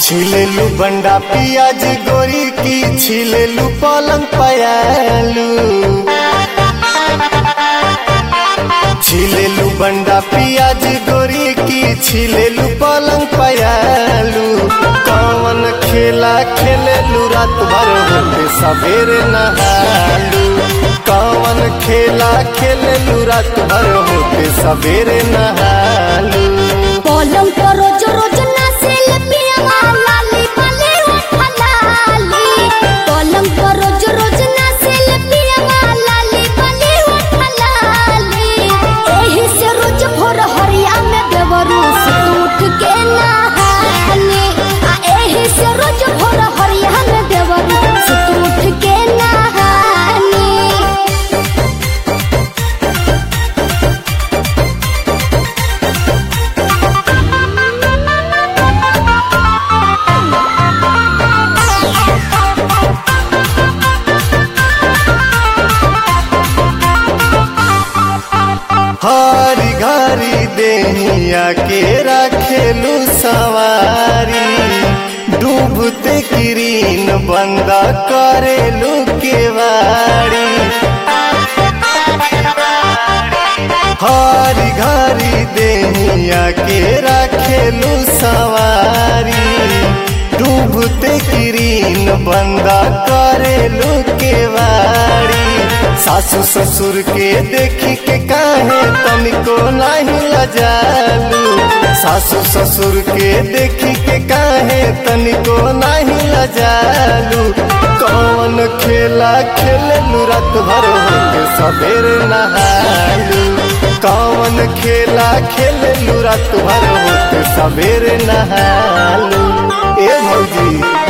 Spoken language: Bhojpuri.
छिलेलू बंडा पियाज गोरी की छिलेलू पलंग पयालू छिलेलू बंडा पियाज गोरी की छिलेलू पलंग पयालू कौन खेला खेलेलू रात भर होते सवेरे नहालू कौन खेला खेलेलू रात भर होते सवेरे नहालू पलंग पर रोज रोज नाचेल पियवा लाली बले हलाली पलंग पर रोज रोज नाचेल पियवा लाली बले हलाली एही से रोज भोर हरिया में देवरू सुत उठ के नहाने आ एही से रोज भोर हरिया में देवरू सुत उठ के नहाने हरी घरी देहिया के रखेलू सवारी डूबते किरीन बंद करेलू केवाड़ी हरी घरी देहिया के रखेलू सवारी डूबते किरीन बंद करेलू केवाड़ी सासू ससुर के देखी के काहे तनिको नहीं लजालू सासू ससुर के देखी के काहे तनिको नहीं लजालू कौन खेला खेललू रात भर होके सवेरे नहालू कौन खेला खेललू रात भर होके सवेरे नहालू ए भौजी